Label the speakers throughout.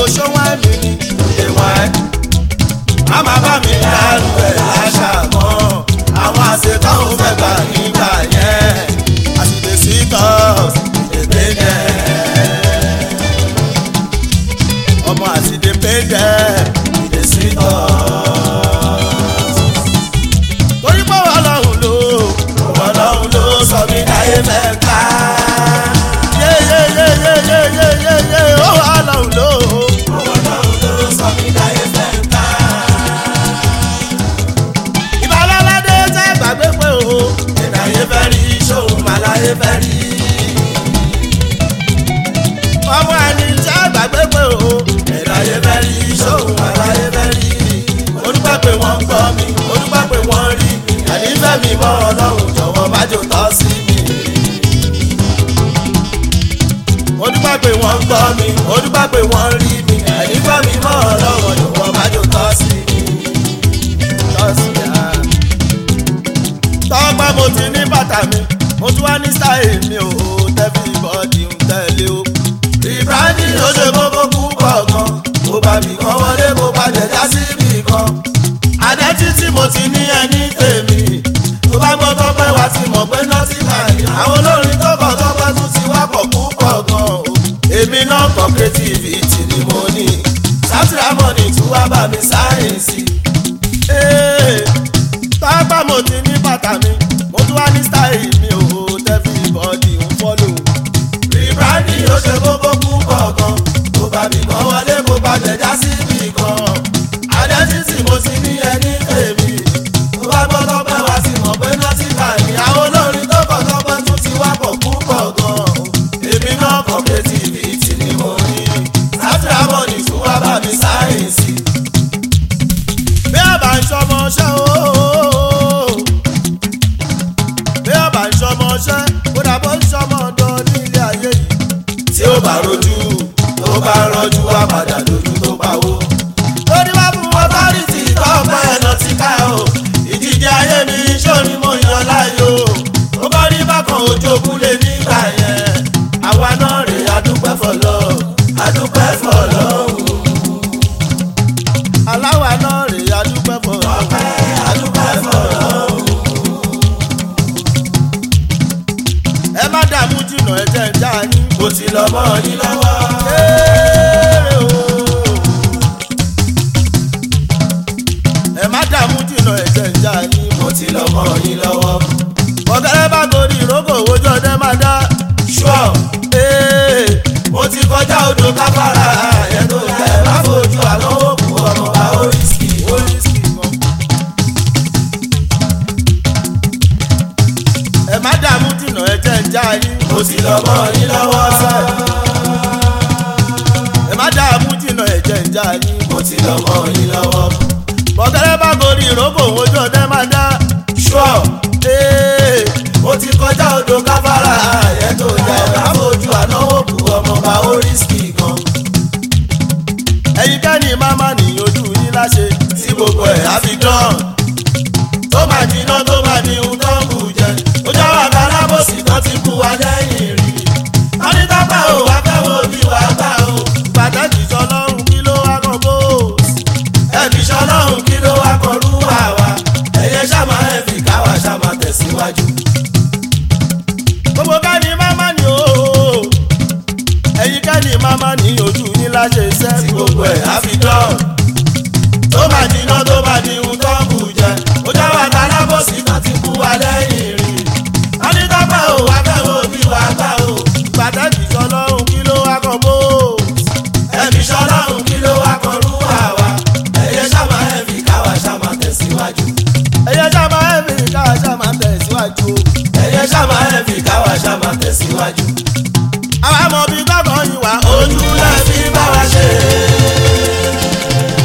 Speaker 1: ṣọ́wọ́n mi ni
Speaker 2: ìwọ̀n ẹ̀. má má bá mi dárú ẹ̀ láṣà mọ́ àwọn àṣetán ò fẹ́ gbà nígbà yẹn
Speaker 1: àṣìlè sí tọ́s
Speaker 2: èdè yẹn.
Speaker 1: ọmọ àṣìlè péjẹ
Speaker 2: ìdè sí tọ́.
Speaker 1: torí pé wà lọ́hùn ló
Speaker 2: ọlọ́run ló sọ mí láyé mẹ́ta.
Speaker 1: yéyéyéyéyéyéyé ó wà lọ́hùn ló
Speaker 2: ọlọ́run ló sọ mí láyé mẹ́ta.
Speaker 1: ìbálòládé tẹ́ gbàgbé pé o
Speaker 2: ìdáyé fẹ́ rí ṣòun màláyé fẹ́ rí.
Speaker 1: ọmọ ẹni tẹ́ gbàgbé pé o
Speaker 2: ìdáyé fẹ́ rí ṣòun màláyé fẹ́ rí. mo dúpẹ́ pé wọ́n gbọ́ mi mo dúpẹ́ pé wọ́n rí mi. ẹ̀ní fẹ́ mi mọ́ ọlọ́run jọ̀wọ́ má jò tọ́ sí mi. mo dúpẹ́ pé wọ́n gbọ́ mi mo dúpẹ́ pé wọ́n rí mi. ẹ̀ní fẹ́ mi mọ́ ọlọ́run jọ̀wọ́ má jò tọ́ sí mi.
Speaker 1: tọ́sí à. tọ́gbà mo ti ní bàtà mi mo tún wá ní sáì mi ò tẹ́fí bọ́ọ̀dì ń tẹ̀lé o.
Speaker 2: ìbáraẹni ló ṣe kókó púpọ̀ gan. mo bá mi kan wọlé mo bá jẹjá sí mi kan. àdẹ́tí tí mo ti ní ẹni tèmi. tó bá gbọ́ tọ́pẹ́ wá ti mọ̀ pé nọ́ọ̀tì máa ní. àwọn olórin tó kọ̀ tọ́pẹ́ tún ti wá pọ̀ púpọ̀ gan o. èmi náà kọ́ creativity ni mo ní. sátìrà mọ́ni tún wá bá mi sáyẹ̀nsì.
Speaker 1: Ee, tọ́gbà mo ti ní bàtà mi mo tún wá ní sáì mi ò tẹ́fí bọ́ọ̀dì ń fọ́lò.
Speaker 2: ìbáraẹni ló ṣe kókó púpọ̀ gan. mo bá mi kan wọlé mo bá jẹjá sí mi kan. àdẹ́tí tí mo ti ní ẹni tèmi. tó bá gbọ́ tọ́pẹ́ wá ti mọ̀ pé nọ́ọ̀tì máa ní. àwọn olórin tó kọ̀ tọ́pẹ́ tún ti wá pọ̀ púpọ̀ gan. èmi náà kọ́ creativity ni mo ní. sátìrà mọ́ni tún wá bá mi sáyẹ̀nsì.
Speaker 1: bí a bá ń ṣọmọ ṣẹ́ ooo bí a bá ń ṣọmọ ṣẹ́ kó dàbọ̀ ń ṣọmọ ọ̀dọ́ nílé ayé yìí.
Speaker 2: tí ó bá rojú tó bá rọjú wá padà lójú tó pawó.
Speaker 1: lórí wá fún wọn bá rí
Speaker 2: ọtọ́rìtì tọ́pẹ́ ẹ̀nà ti ká o ìdíje ayé mi sóni mo yan láàyò ó bá rí bákan ojú òkúlé nígbà yẹn àwa náà rè adúpẹ́ fọlọ́ adúpẹ́ fọlọ́
Speaker 1: aláwa náà rè é adúpẹ́ fọ́.
Speaker 2: ọpẹ́ adúpẹ́ fọlọ́
Speaker 1: ẹ má dààmú jìnnà ẹ jẹ́ ń já yín.
Speaker 2: mo ti lọ mọ́ yín lọ́wọ́
Speaker 1: Kéré o. ẹ má dààmú jìnnà ẹ jẹ́ ń já yín.
Speaker 2: mo ti lọ mọ́ yín lọ́wọ́
Speaker 1: ọ̀gẹ́rẹ́ bá gorí ìrókò ojú ọdẹ máa dá.
Speaker 2: ṣọ́
Speaker 1: Ee,
Speaker 2: mo ti kọjá odò káfárà yẹn tó yẹ má fojú àlọ́ òkú ọmọ bá oríṣi oríṣi gan.
Speaker 1: ẹ má dààmú jìnnà ẹ jẹ́ ń já yín.
Speaker 2: mo ti lọ mọ́ yín lọ́wọ́ sẹ́
Speaker 1: ẹ má dààmú jìnnà ẹ jẹ́ ń já yín.
Speaker 2: mo ti lọ mọ́ yín lọ́wọ́
Speaker 1: ọ̀gẹ́rẹ́ bá gorí ìrókò ojú ọdẹ máa dá.
Speaker 2: ṣọ́
Speaker 1: Ee,
Speaker 2: mo ti kọjá odò káfárà yẹn tó yẹ má fojú ànáwó kú ọmọ bá oríṣi gan.
Speaker 1: ẹ̀yin kẹ́ni máma ní ojú yín láṣẹ.
Speaker 2: tí gbogbo ẹ̀ á fi dán tó máa jiná tó máa ní ohun tó ń bù jẹ ó já wà kálábòsì kan ti bú wa lẹ́yìn rí wọ́n ní tápá ò wá fẹ́ wo bí wà á gbà ó
Speaker 1: pàtàkì sọlọ́run kí ló wá kàn bóòsì.
Speaker 2: ẹbí sọlọ́run kí ló wá kọrú wà wá ẹ̀yẹ ṣàmà ẹ̀ fi káwa ṣàmà tẹ̀síwájú.
Speaker 1: gbogbo kẹ́ni máma ní ooo. ẹ̀yin kẹ́ni máma ní ojú yín láṣẹ iṣẹ́.
Speaker 2: tí gbogbo ẹ̀ á fi dán tó máa jiná tó máa ní ohun tó ń bù jẹ ó já wà kálábòsì kan ti bú wa lẹ́yìn rí wọ́n ní tápá ò wá fẹ́ wo bí wà á gbà ó.
Speaker 1: pàtàkì sọlọ́run kí ló wá kàn bóòsì.
Speaker 2: ẹbí sọlọ́run kí ló wá kọrú wà wá ẹ̀yẹ ṣàmà ẹ̀ fi káwa ṣàmà tẹ̀síwájú.
Speaker 1: ẹ̀yẹ sábà ẹ̀mí ká sábà tẹ̀síwájú.
Speaker 2: ẹ̀yẹ ṣàmà ẹ̀ fi káwa ṣàmà tẹ̀síwájú.
Speaker 1: àwa mọ̀ bí gbọ́ngàn yín wá.
Speaker 2: ojú lẹ fi bá wa ṣe.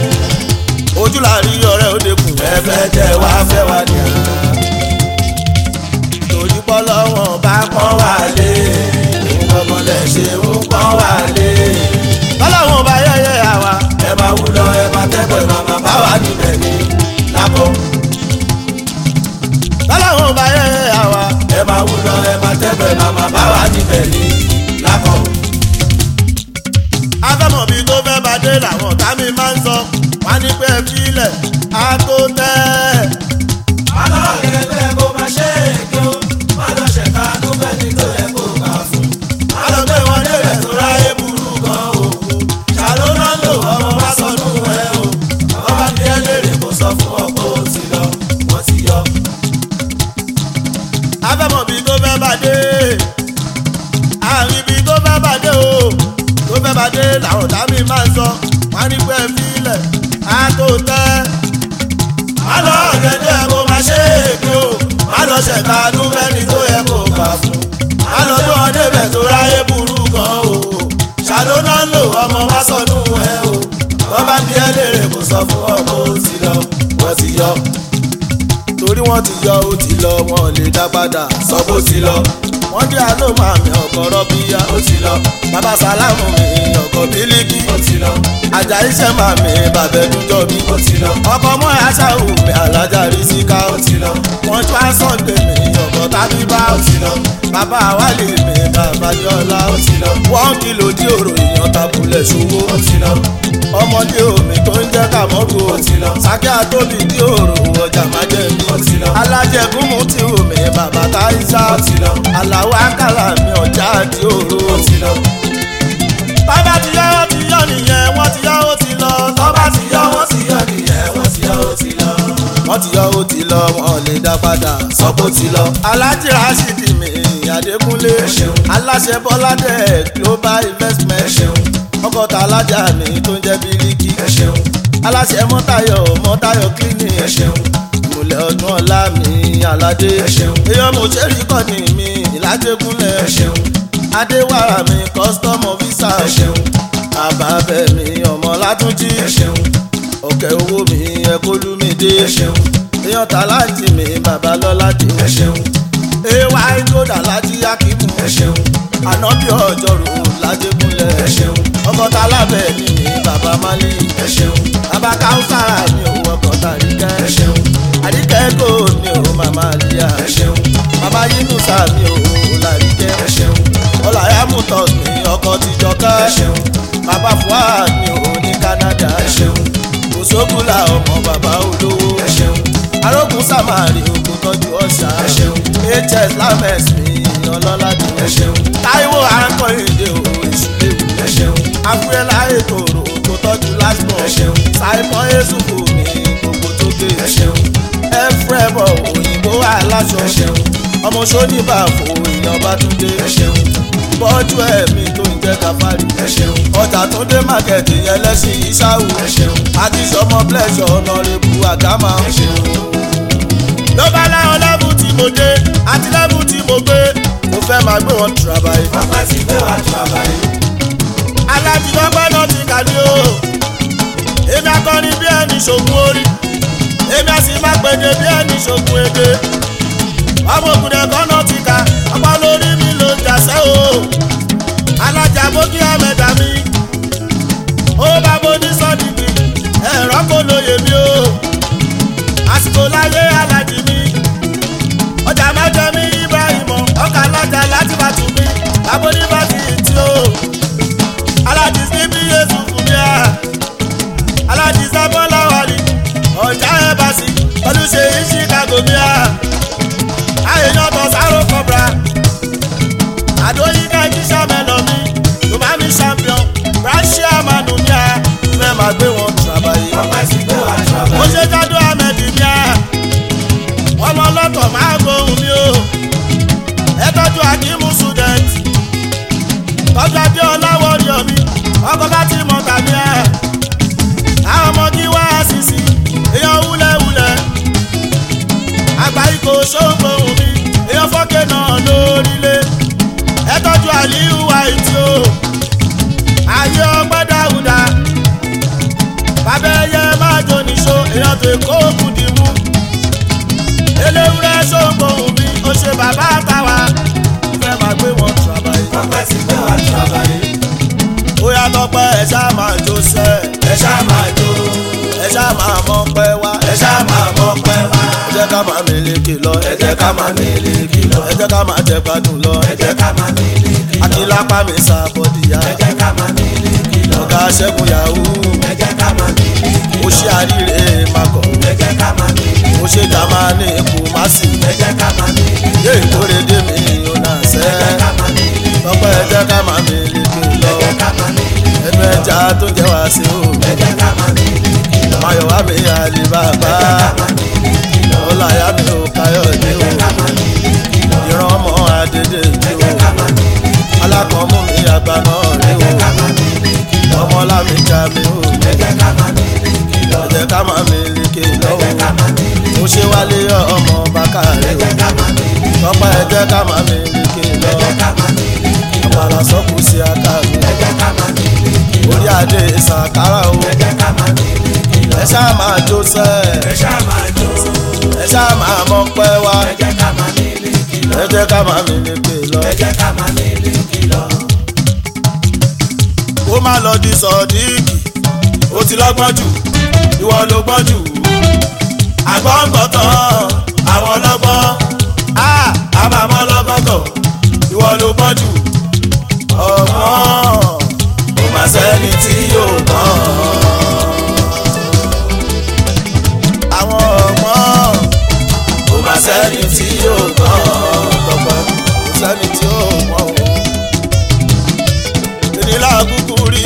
Speaker 1: afẹ́mọ̀bí tó fẹ́ bá dé làwọn ọ̀tá mi máa ń sọ wọ́n á ní pé ẹ fílẹ̀ á tó tẹ́
Speaker 2: alọ́ọ̀rẹ́ bẹ́ẹ̀ kó máa ṣe èké o má lọ ṣẹ̀ka ló fẹ́ ní tó yẹ kó gbà fún. má lọ gbé wọn débẹ̀ tó ráyè burú gan o. ṣàló náà lò ọmọ bá sọnù ẹ o. ọmọ bá ní ẹlẹ́rìí kó sọ fún ọ pé ó ti lọ wọ́n ti yọ.
Speaker 1: afẹ́mọ̀bí tó fẹ́ bá dé àárín ibi tó fẹ́ bá dé o tó fẹ́ bá dé làwọn ọ̀tá mi máa ń sọ wọ́n á ní pé ẹ fílẹ̀ á tó tẹ́
Speaker 2: alọ́ọ̀rẹ́ bẹ́ẹ̀ kó máa ṣe èké o má lọ ṣẹ̀ka ló fẹ́ ní tó yẹ kó gbà fún. má lọ gbé wọn débẹ̀ tó ráyè burú gan o. ṣàló náà lò ọmọ bá sọnù ẹ o. wọ́n bá ní ẹlẹ́rìí kó sọ fún ọ pé ó ti lọ wọ́n ti yọ.
Speaker 1: torí wọ́n ti yọ ó ti lọ wọn ò lè dá padà
Speaker 2: sọ bó ti lọ
Speaker 1: wọ́n dé àlọ́ màmí ọkọ̀ rọ́bíyá
Speaker 2: ó ti lọ
Speaker 1: bàbá sálámù mi ọkọ̀ bílíkì
Speaker 2: ó ti lọ
Speaker 1: ajá iṣẹ́ màmí bàbẹ́dújọ́ bí
Speaker 2: ó ti lọ
Speaker 1: ọkọ̀ mọ́ aṣáwù mi alájà rí síká
Speaker 2: ó ti lọ
Speaker 1: wọ́n tún àsọ̀ǹdè mi ọkọ̀ tábíbá
Speaker 2: ó ti lọ
Speaker 1: bàbá wálé mi bàbá yọlá
Speaker 2: ó ti lọ
Speaker 1: wọ́n kìlò dí òrò èèyàn tabulẹ̀ ṣòwò
Speaker 2: ó ti lọ
Speaker 1: ọmọdé omi tó ń jẹ́ kàmọ́rù o
Speaker 2: Ó ti lọ.
Speaker 1: sákẹ́ àtòbí dí òrò ọjà májẹ̀mí
Speaker 2: Ó ti lọ.
Speaker 1: alájẹkùnmù tí omi bàbá táyísá
Speaker 2: Ó ti lọ.
Speaker 1: aláwọ̀ àkàlà mi ọjà àti òrò
Speaker 2: ó ti lọ
Speaker 1: bàbá ti yá ó ti yọ nìyẹn wọ́n ti yá ó ti lọ tọ́ba ti yá
Speaker 2: wọ́n ti yọ nìyẹn wọ́n ti yọ ó ti lọ
Speaker 1: wọ́n ti yọ ó ti lọ wọn ò lè dá padà
Speaker 2: sọ bó ti lọ
Speaker 1: alájí rashidi mi adékúnlé
Speaker 2: Ẹ ṣeun.
Speaker 1: aláṣẹ bọ́ládẹ global investment
Speaker 2: ẹ ṣeun
Speaker 1: ọkọ̀tà alájà mi tó ń jẹ́ bíríkì
Speaker 2: ẹ ṣeun
Speaker 1: aláṣẹ mọ́tayọ̀ mọ́tayọ̀ clinic
Speaker 2: ẹ ṣeun
Speaker 1: ìmùlẹ̀ ọdún ọ̀la mi aládé
Speaker 2: Ẹ ṣeun.
Speaker 1: èèyàn mo ṣe rí kọ́ni mi ìlàjẹkúnlẹ̀
Speaker 2: ẹ ṣeun
Speaker 1: adéwàrà mi custom officer
Speaker 2: ẹ ṣeun
Speaker 1: àbábẹ̀ mi ọmọ látúnjí
Speaker 2: ẹ ṣeun
Speaker 1: ọ̀kẹ́ owó mi ẹ̀kọ́lùmídé
Speaker 2: ẹ ṣeun
Speaker 1: èèyàn tàlájì mi babalọ́ládé
Speaker 2: ẹ ṣeun
Speaker 1: ay kódà lájí akímù
Speaker 2: ẹ ṣeun
Speaker 1: ànábì ọjọ́rò lájẹkúnlẹ̀
Speaker 2: ẹ ṣeun
Speaker 1: ọkọ̀tà alábẹ̀ ni mi bàbá málí
Speaker 2: ẹ ṣeun
Speaker 1: bàbá káwùsára mi ò ọkọ̀tà àríkẹ́
Speaker 2: ẹ ṣeun
Speaker 1: àríkẹ́ kò mi ò màmá àríyá
Speaker 2: ẹ ṣeun
Speaker 1: màmá yínúsà mi ò làríkẹ́
Speaker 2: ẹ ṣeun
Speaker 1: ọláyàmùtọ̀ mi ọkọ̀ tìjọkẹ́
Speaker 2: ẹ ṣeun
Speaker 1: bàbá fuad mi ò ní Canada
Speaker 2: ẹ ṣeun
Speaker 1: òṣogùnlà ọmọ bàbá olówó
Speaker 2: ẹ ṣeun
Speaker 1: arógun samari ogun tọ́jú ọ̀sà
Speaker 2: ẹ ṣeun
Speaker 1: hs lames mi ọlọ́ládé
Speaker 2: ẹ ṣeun
Speaker 1: táíwò akọ́yìndé o èṣùlẹ̀wò
Speaker 2: ẹ ṣeun
Speaker 1: afúrẹ́lá ètò òrò ogun tọ́jú lásìkò
Speaker 2: ẹ ṣeun
Speaker 1: saimon esufu mi gbogbo tó gé
Speaker 2: ẹ ṣeun
Speaker 1: ẹfrẹ́bọ̀ òyìnbó aláṣọ
Speaker 2: ẹ ṣeun
Speaker 1: ọmọ sóníbàfò èèyàn bá tún dé
Speaker 2: ẹ ṣeun
Speaker 1: bọ́jú ẹ̀mí tó ń jẹ́ káfárì
Speaker 2: ẹ ṣeun
Speaker 1: ọjà tó dé mákẹ́tì yẹn lẹ́sìn ìṣàwù
Speaker 2: ẹ ṣeun
Speaker 1: àti sọmọ blẹṣọ ọ̀nàrẹ́bù àgámà.
Speaker 2: ẹ ṣeun
Speaker 1: ló bá láwọn lẹ́bù tí mo dé àti lẹ́bù tí mo gbé mo fẹ́ máa gbé wọn tùràbàyè.
Speaker 2: ọpẹ́ ti gbé wa tó àbáyé
Speaker 1: alájùlọ́gbẹ́ náà ti kà ní o èmi akọni bí ẹni ṣògùn orí èmi àsì máa gbèdé bí ẹni ṣògùn èdè ọmọ ògùn ẹ̀kọ́ náà ti kà ọ̀pá lórí mi ló ń jàṣẹ́ o alájà bókí àmẹ́dà mi ó bá bó ní sọ́ọ̀dìbì ẹ̀rọ kò lóye mi o àsìkò láyé alájì mi ọjà mẹ́jọ mi ibrahim ọkà alájà láti bàtú mi abóníbàtì tí o alájì sí bí yéésù fún mi à alájì sábọ́lá wàlí ọjà ẹ̀bàsì olùṣe yìí chicago mi à àyèyàn tó sáró kọbra àdóyíká jíṣà mẹ́lọ mi tòmámi champion ránṣẹ́ àmàlù mi à fẹ́ máa gbé wọn tùràbàyè
Speaker 2: ọpẹ́ ti gbé wa tó
Speaker 1: ó
Speaker 2: àbáyé
Speaker 1: ṣe jádó ahmed mi à ọmọ ọlọ́tọ̀ máa gbóhùn mi o ẹ tọ́jú akímù student tọ́jú adéọlá wọ́ọ̀dọ̀ mi ọkọ̀ bá ti mọ̀ tàbí ẹ̀ àwọn ọmọ kí wá sísì èèyàn wúlẹ̀wúlẹ̀ àgbà ikọ̀ ṣóńgbòhùn mi èèyàn fọ́kẹ́ náà lórílẹ̀ ẹ tọ́jú àlíhù àìtí o ayé ọgbẹ́ dáhùdá bàbá ẹyẹ máa jó níṣó èèyàn tó kó òkun dì mú eléwúrẹ́ ṣóńgbòhùn mi ó ṣe bàbá àtàwà fẹ́ máa gbé wọn tùràbàyè
Speaker 2: ọpẹ́ ti gbé wa tó àbáyé
Speaker 1: ó yá tọpẹ́ ẹ ṣáà máa jó sẹ́
Speaker 2: ẹ ṣáà máa jó
Speaker 1: ẹ ṣáà máa mọ̀ pẹ́ wá
Speaker 2: ẹ ṣáà máa mọ̀ pẹ́ wá
Speaker 1: ẹ jẹ́ ká máa mèlékè lọ
Speaker 2: ẹ jẹ́ ká máa mílíkì lọ
Speaker 1: ẹ jẹ́ ká máa jẹ gbádùn lọ
Speaker 2: ẹ jẹ́ ká máa mílíkì lọ
Speaker 1: akílápá mi sàbọ̀dìyà
Speaker 2: ẹ jẹ́ ká máa mílíkì lọ
Speaker 1: máa ṣẹ́gun yahoo
Speaker 2: ẹ jẹ́ ká máa mílíkì
Speaker 1: ó ṣe àríre makọ̀
Speaker 2: ẹ jẹ́ ká máa mílíkì
Speaker 1: ó ṣe jamani kumasi
Speaker 2: ẹ jẹ́ ká máa mílíkì
Speaker 1: yé ìkórèdè mi ò náà
Speaker 2: ẹ jẹ́
Speaker 1: sẹ́
Speaker 2: ká máa mílíkì
Speaker 1: tọpẹ́ ẹ jẹ́ ká máa mi lékè
Speaker 2: ẹ
Speaker 1: lọ
Speaker 2: jẹ́ ká máa mílíkì
Speaker 1: ẹnu ẹja tó jẹ́ wá sí o
Speaker 2: ẹ jẹ́ ká máa mílíkì lọ
Speaker 1: mayọ̀ wá mi àlè bàbá
Speaker 2: ẹ jẹ́ ká máa mílíkì lọ
Speaker 1: ọláyà mi ò káyọ̀dé
Speaker 2: ẹ
Speaker 1: o
Speaker 2: jẹ́ ká máa mílíkì lọ
Speaker 1: ìran ọmọ àdédé
Speaker 2: ẹ
Speaker 1: mi
Speaker 2: jẹ́
Speaker 1: o
Speaker 2: ká máa mílíkì
Speaker 1: alákọ̀ọ́mú mi àgbà náà rí
Speaker 2: ẹ jẹ́
Speaker 1: o
Speaker 2: ká máa mílíkì lọ
Speaker 1: ọmọlámi já mi o
Speaker 2: ẹ jẹ́ ká máa mílíkì lọ
Speaker 1: ẹ jẹ́ ká máa mi lékè
Speaker 2: ẹ jẹ́ ká
Speaker 1: lọ́wọ́
Speaker 2: máa mílíkì
Speaker 1: ó ṣe wálé ọmọ bákàrẹ́
Speaker 2: ẹ
Speaker 1: o
Speaker 2: jẹ́ ká máa mílíkì
Speaker 1: tọpẹ́ ẹ jẹ́ ká máa mi lékè
Speaker 2: ẹ
Speaker 1: lọ
Speaker 2: jẹ́ ká máa mílíkì lọ
Speaker 1: àpàlà sọ́kù sí akáàbí
Speaker 2: ẹ jẹ́ ká máa mílíkì lọ
Speaker 1: orí adé ìsàkárà o
Speaker 2: ẹ jẹ́ ká máa mílíkì lọ
Speaker 1: ẹ ṣáà máa jó sẹ́
Speaker 2: ẹ ṣáà máa jó
Speaker 1: ẹ ṣáà máa mọ pẹ́ wá
Speaker 2: ẹ jẹ́ ká máa mílíkì lọ
Speaker 1: ẹ jẹ́ ká máa mi lékè lọ
Speaker 2: ẹ jẹ́ ká máa mílíkì lọ.
Speaker 1: kó má lọ di sọ̀díìkì ó ti lọ́gbọ́n jù ìwọ ló gbọ́n jù àgbọ̀ǹgbọ̀tàn àwọn ọlọ́gbọ́n á àbámọ́ lọ́gọ́gọ́ ìwọ ló gbọ́n jù ọgbọ́n kò má sẹ́ni tí yóò gbọ́n àwọn ọgbọ́n kò má sẹ́ni tí yóò gbọ́n tọpẹ́ kò sẹ́ni tí yóò gbọ́n o ìnílá kúkú rí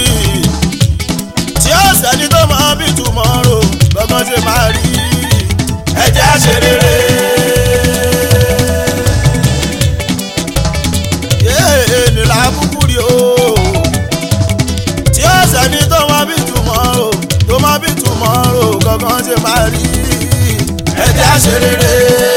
Speaker 1: tí ó sẹ́ni tó mọ bí tomorrow gbọ́ngàn ṣe máa rí ẹ̀jẹ̀ àṣerére. ìnílá kúkú rí o tí ó sẹ́ni tó mọ bí tomorrow tó mọ bí tomorrow gbọ́ngàn ṣe máa rí ẹ̀jẹ̀ àṣerére.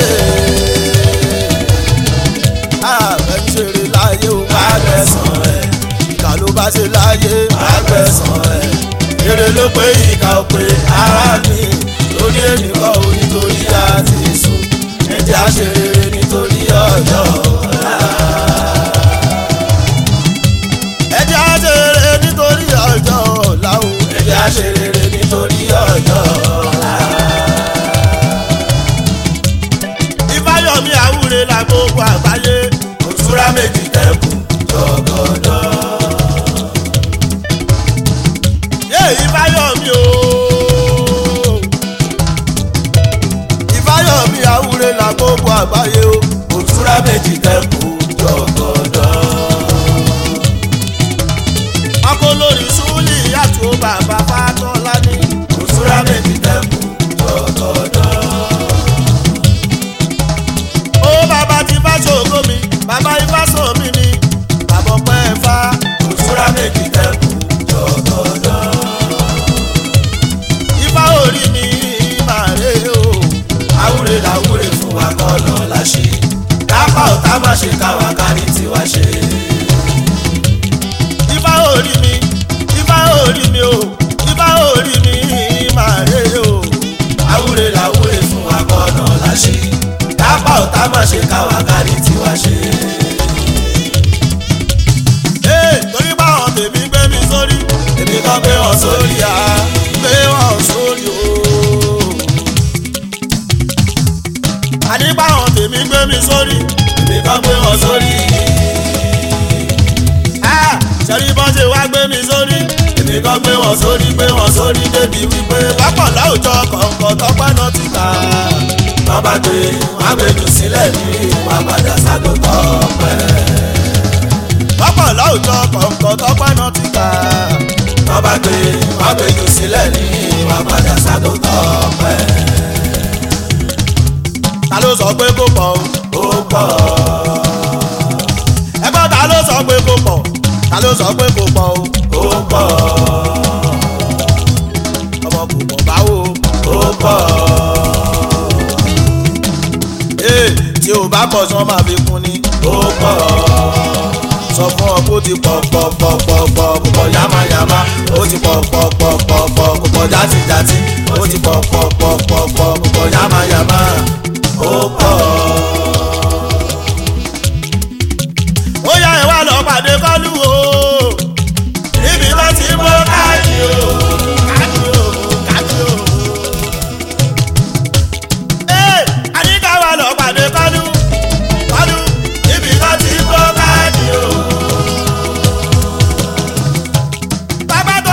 Speaker 1: àbẹ̀ ń ṣeré láyé o máa gbẹ̀sán ẹ̀ ìkà ló bá ṣe láyé máa gbẹ̀sán ẹ̀ èrè ló pé ìkà ò pé ara mi lórí ènìkọ́ ò nítorí àti sùn ẹ̀jẹ̀ àṣeré nítorí ọjọ́ ọ̀la. ẹ̀jẹ̀ àṣeré nítorí ọjọ́ ọ̀la o ẹ̀jẹ̀ àṣeré nítorí ọjọ́ ọ̀la. ìfáyọ̀mí àwúre la gbogbo àgbáyé òtúrá méjì tẹ̀kù jọ̀gọ̀dọ̀. yé ìfáyọ̀mí o ìfáyọ̀mí àwúre la gbogbo àgbáyé o òtúrá méjì tẹ̀kù jọ̀gọ̀dọ̀. ọkọ lórí súlì yàtò bàbá fátọ́lá ní òtúrá méjì tẹ̀kù jọ̀gọ̀dọ̀ ó bàbá ti bá ṣògo mi bàbá ifá sọ mí ni bàbá ọpẹ́ ẹ̀fá òṣùrà méjì tẹ̀kù jọ̀gọ̀dọ̀. ifá orí mi máa rè o àwúre làwúre fún wa kọ́ lọ láṣẹ kápá ọ̀tá má ṣe káwa kárí tiwa ṣe. ifá orí mi ifá orí mi o ifá orí mi máa rè o àwúre làwúre fún wa kọ́ lọ láṣẹ kápá ọ̀tá má ṣe káwa kárí tiwa ṣe. ee torí báwọn tèmi gbé mi sórí èmi kan gbé wọn sórí à gbé wọn sórí o. àní báwọn tèmi gbé mi sórí èmi kan gbé wọn sórí. sẹ́rí bọ́n ṣe wá gbé mi sórí èmi kan gbé wọn sórí gbé wọn sórí débi wípé pápọ̀ láwùjọ kọ̀ọ̀kan tọ́pẹ́ náà ti kà á wọ́n bá gbé wọ́n gbé jù sílẹ̀ ní wọ́n padà ságo tọ́pẹ́. pápọ̀ láwùjọ kọ̀ọ̀kan tọ́pẹ́ náà ti kà á wọ́n bá gbé wọ́n gbé jù sílẹ̀ ní wọ́n padà ságo tọ́pẹ́. ta ló sọ pé kó pọ̀ o. ó pọ̀. ẹgbọ́n ta ló sọ pé kó pọ̀ ta ló sọ pé kó pọ̀ o. ó pọ̀. ọmọ kò pọ̀ báwo. ó pọ̀ ee tí o bá pọ̀ sán máa fi kún ni. ó pọ̀ sọ fún ọ kó ti pọ̀ pọ̀ pọ̀ pọ̀ pọ̀ kò pọ̀ yamayama ó ti pọ̀ pọ̀ pọ̀ pọ̀ pọ̀ kò pọ̀ játijàti ó ti pọ̀ pọ̀ pọ̀ pọ̀ pọ̀ kò pọ̀ yamayama ó pọ̀. ó yá ẹ wá lọ pàdé kọ́lù o níbi tó ti mọ́ káàdì o káàdì o káàdì o. Ee, àníkà wà lọ pàdé kọ́lù kọ́lù níbi tó ti mọ́ káàdì o. bàbá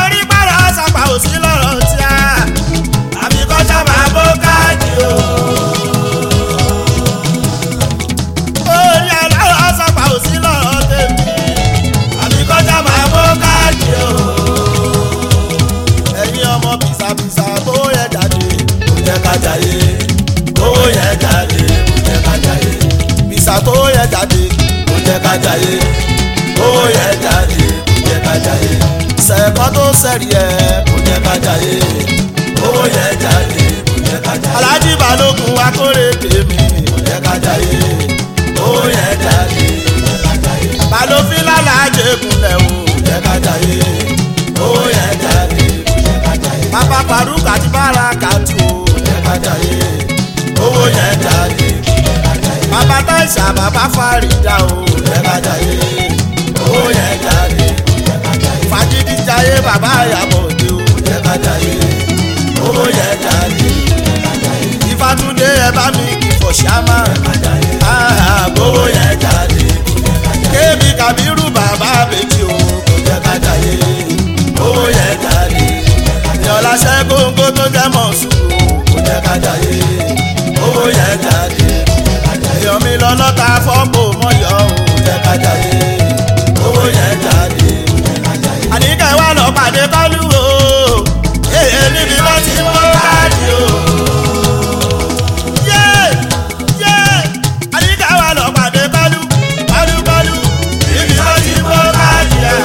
Speaker 1: sẹ́rí ẹ̀.
Speaker 2: kò jẹ́ ká jayé owó yẹn jáde kò jẹ́ ká jayé
Speaker 1: alájí balógun akórè tèmi.
Speaker 2: kò jẹ́ ká jayé owó yẹn jáde kò jẹ́ ká jayé
Speaker 1: balófin lálàájẹ kunlẹ̀ o.
Speaker 2: kò jẹ́ ká jayé owó yẹn jáde kò jẹ́ ká jayé
Speaker 1: bàbá faruk àti barakatu o.
Speaker 2: kò jẹ́ ká jayé owó yẹn jáde kò jẹ́ ká jayé
Speaker 1: bàbá taisa bàbá farida o.
Speaker 2: kò jẹ́ ká jayé owó yẹn jáde kò jẹ́ ká jayé
Speaker 1: fagidi jayé bàbá àyàbọ̀dé o.
Speaker 2: kò jẹ́ ká jayé owó yẹn jáde kò jẹ́ ká jayé
Speaker 1: ìfàtúndé ẹ bá mi kì í fọ̀ ṣámà.
Speaker 2: ká jayé
Speaker 1: ààbò
Speaker 2: owó yẹn jáde kò jẹ́ ká jayé.
Speaker 1: kébì kàbírù bàbá àbèjì o.
Speaker 2: kò jẹ́ ká jayé owó yẹn jáde
Speaker 1: ìyọ̀lá ṣẹ́gbóńgó tó jẹ́ mọ̀ sùúrù.
Speaker 2: kò jẹ́ ká jayé owó yẹn jáde
Speaker 1: èèyàn mi lọ lọ́ta fọ́pò mọ́yọ́ o.
Speaker 2: kò jẹ́ ká jayé owó yẹn jáde
Speaker 1: àníkẹ́ wà lọ pàdé kọ́lù o. èyí níbi wọ́n ti mú káàdì o. yé yé àníkẹ́ wà lọ pàdé kọ́lù kọ́lù kọ́lù níbi wọ́n ti mú káàdì a.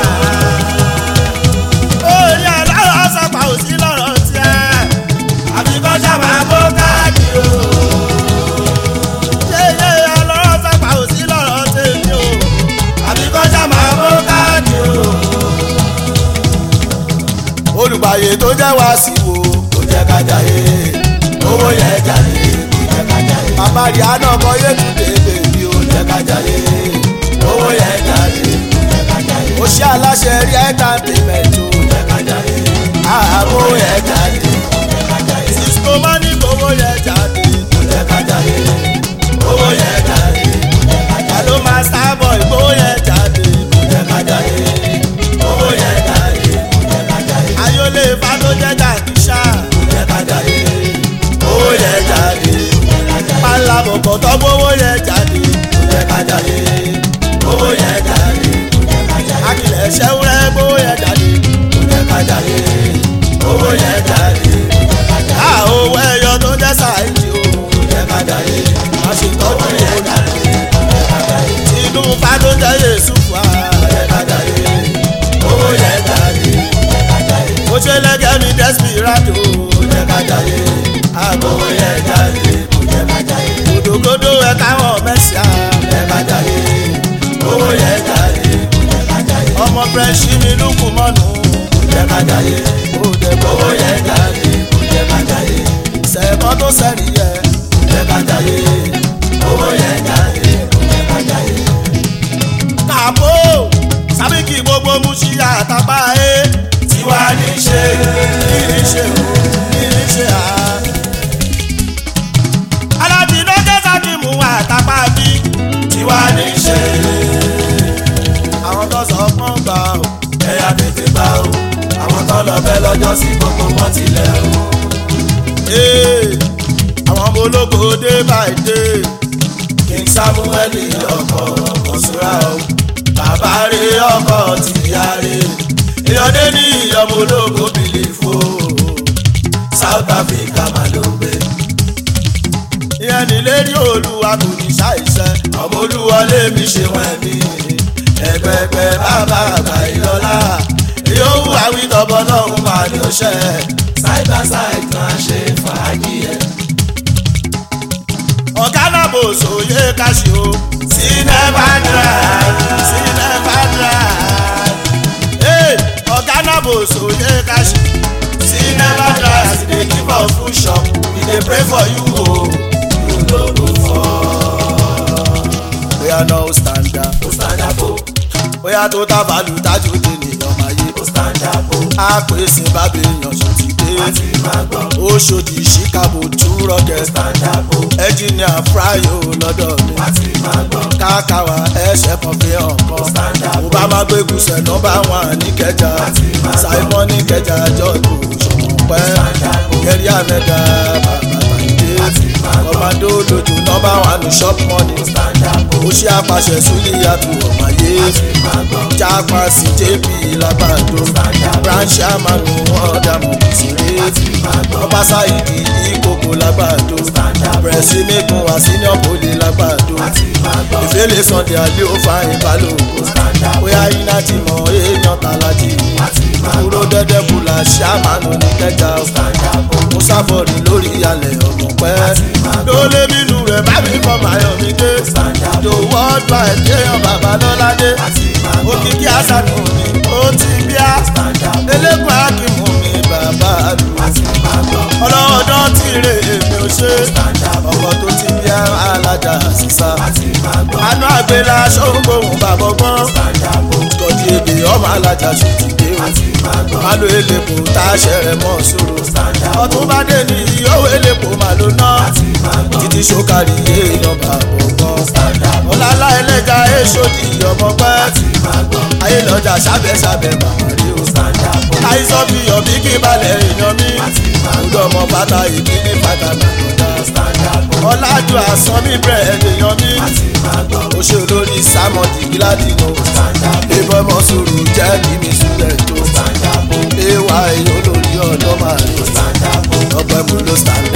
Speaker 1: oyè aláwọ̀ sọ̀pà ò sí lọ́rọ̀ tiẹ̀. àbí kọ́jà máa mú káàdì o. yé yé aláwọ̀ sọ̀pà ò sí lọ́rọ̀ tèmi o. àbí kọ́jà máa mú káàdì o olùgbàyè tó jẹ́ wá sí wo
Speaker 2: kò jẹ́ ká jayé owó yẹn jáde kò jẹ́ ká jayé
Speaker 1: bàbá rí àná kọ yétúndé bèbí o
Speaker 2: kò jẹ́ ká jayé owó yẹn jáde kò jẹ́ ká jayé
Speaker 1: ó ṣe aláṣẹ rí ẹ́ńtàtẹ́mẹ̀tì
Speaker 2: kò jẹ́ ká jayé
Speaker 1: ààbò
Speaker 2: owó
Speaker 1: yẹn
Speaker 2: yẹn jáde kò jẹ́ ká jayé
Speaker 1: cisco mọ́nì gbowó yẹn jáde
Speaker 2: kò jẹ́ ká jayé owó yẹn jáde kò jẹ́ ká jayé.
Speaker 1: àló máa sábọ̀ ìgbowó yẹn jáde
Speaker 2: kò jẹ́ ká jayé owó yẹn jáde kò jẹ́ ká jayé
Speaker 1: ayọ́lé ifá tó jẹ́ jàdíṣà
Speaker 2: kò jẹ́ ká jayé owó yẹn jáde kò jẹ́ ká jayé
Speaker 1: pàlà bọ̀bọ̀ tó gbowó yẹn jáde
Speaker 2: kò jẹ́ ká jayé owó yẹn jáde kò jẹ́ ká jayé
Speaker 1: akilẹ̀ ṣẹ́wúrẹ́ gbowó yẹn jáde
Speaker 2: kò jẹ́ ká jayé owó yẹn jáde kò jẹ́ ká jayé
Speaker 1: a owó ẹyọ tó jẹ́ sáìdì o
Speaker 2: kò jẹ́ ká jayé
Speaker 1: má ṣe tọ́jú
Speaker 2: owó yẹn
Speaker 1: ìwòlù
Speaker 2: jáde kò jẹ́ ká jayé
Speaker 1: tinú ifá tó jẹ́ yéṣu fà
Speaker 2: kò jẹ́ ká jayé owó yẹn jáde kò jẹ́ ká jayé
Speaker 1: ó ṣe lẹ́gẹ̀ẹ́ mi desperado
Speaker 2: kò jẹ́ ká jayé
Speaker 1: àgbo
Speaker 2: owó yẹn jáde kò jẹ́ ká jayé.
Speaker 1: gòdògòdò ẹ̀ káwọn mẹ́sìá
Speaker 2: jẹ́ ká jayé owó yẹn jáde kò jẹ́ ká jayé
Speaker 1: ọmọ french mi lùkù mọ́nu
Speaker 2: kò jẹ́ ká jayé
Speaker 1: ó dẹ̀gbọ́
Speaker 2: owó yẹn jáde kò jẹ́ ká jayé
Speaker 1: sẹ̀kọ́ tó sẹ́rí yẹ
Speaker 2: kò jẹ́ ká jayé owó yẹn jáde kò jẹ́ ká jayé
Speaker 1: kàbó sábìkì gbogbo mú sí àtàbà ẹ̀
Speaker 2: tiwa ní ṣe
Speaker 1: kìí ṣe o kìí ṣe à. aládìní kẹsà kì mú àtàbà bí
Speaker 2: tiwa ní ṣe
Speaker 1: àwọn tó sọ fún gbà o.
Speaker 2: ẹ̀yà tètè bá o àwọn tó lọ bẹ́ lọ́jọ́ sí gbogbo wọn tilẹ̀ o
Speaker 1: Ee, àwọn ọmọ ológo dé by day
Speaker 2: king samuel ọkọ̀ ọ̀ṣúra o bàbá rẹ̀ ọkọ̀ tìyá rẹ̀ ìyọ̀dé ní ìyọ̀mọ̀ ológo bìlìfò south africa mà ló ń gbé
Speaker 1: ìyẹn nílé ní olúwa kò ní ṣàìṣẹ́.
Speaker 2: ọmọ olúwọlé mi ṣe wọn mi ẹgbẹgbẹ bàbá àgbà ìlọlá yòówù àwítọ́bọ lọ́hùn máa ní ọṣẹ side by side máa ṣe fàájì ẹ.
Speaker 1: ọ̀gá náà bò sóyè káṣí o.
Speaker 2: sinema drive
Speaker 1: sinema drive. Ee, ọ̀gá náà bò sóyè káṣí.
Speaker 2: sinema drive dey give us full shop we dey pray for you o you no go fall.
Speaker 1: bóyá náà ó stand up.
Speaker 2: o stand up o
Speaker 1: bóyá tó tá bàálù tájú dé nìyàn máa yé.
Speaker 2: o stand up o
Speaker 1: a pè sí bábí èèyàn ṣe ti dé.
Speaker 2: wá ti máa gbọ́
Speaker 1: ó ṣòdì chicago two
Speaker 2: o
Speaker 1: rocket.
Speaker 2: stand up o
Speaker 1: ẹnjìníà fryo lọ́dọ̀ mi.
Speaker 2: wá ti máa gbọ́
Speaker 1: káàkàwá ẹsẹ̀ kan fi hàn kan.
Speaker 2: stand up
Speaker 1: mo bá má gbé gùsẹ̀ nọ́mbà wọn níkẹjà. simon níkẹjà jọ́ọ̀dù ṣọ̀pẹ́. kẹrí àmẹ́gà bàbá bàjẹ́. kọ́mádó lójú nọ́mbà wọn ní shop money.
Speaker 2: stand up o
Speaker 1: ó ṣe àpàṣẹ súlíyàtú ọ̀máyé. jápa sí jp lábàdó. branch amanu wọn dààmú kùsìrè. ọba sáyidi ìkókò lábàdó. bẹ̀rẹ̀sì mẹ́gun wá senior poli lábàdó. ìfẹ́lẹ̀ sunday alẹ́ ó fa ìbálòpọ̀. bóyá iná ti mọ èèyàn tàlájì. kúrò dẹ́dẹ́ bùlà ṣàmánù ní kẹjà musafori lórí alẹ̀ ọmọ pẹ́ lólé bínú rẹ̀ bá mi kọ́ mayọ̀ mi dé the world wide kéèyàn bàbá lọ́ládé òkìkí àṣàdù mi ó ti bíá elégun akímù mi bàbá lù ọlọ́dún tí rè èmi ò ṣe ọkọ̀ tó ti bíá alájà sísá àánú àgbélá ṣòǹgbòhùn bàbá ọgbọ́n tọ́jú èdè ọmọ alájà ṣòtìdé o malo elepo tá a ṣẹrẹ mọ sóró ọtún bá dé ní ìyówó elepo mà ló ná títí ṣókàrí èèyàn bá gbọ̀ngàn ọ̀làlá ẹlẹ́jà èṣòdì ọmọ pẹ́ ayé lọ́jà sábẹ́sábẹ́ bàbá rí o àìsàn fi ọ̀bí kí balẹ̀ èèyàn mi ọdún ọmọ bàtà ìbí ní bàtà nàìjíríà ọ̀làjù àsán mi bẹ̀rẹ̀ èèyàn mi ó ṣe olórí sámọ̀dì gíláàdìnà ìbọn mọ̀ sùúrù jẹ́ kí mi sùúrẹ̀ tó ewa èyí olórí ọ̀dọ́ máa rí ọgbẹ́ mu ló stand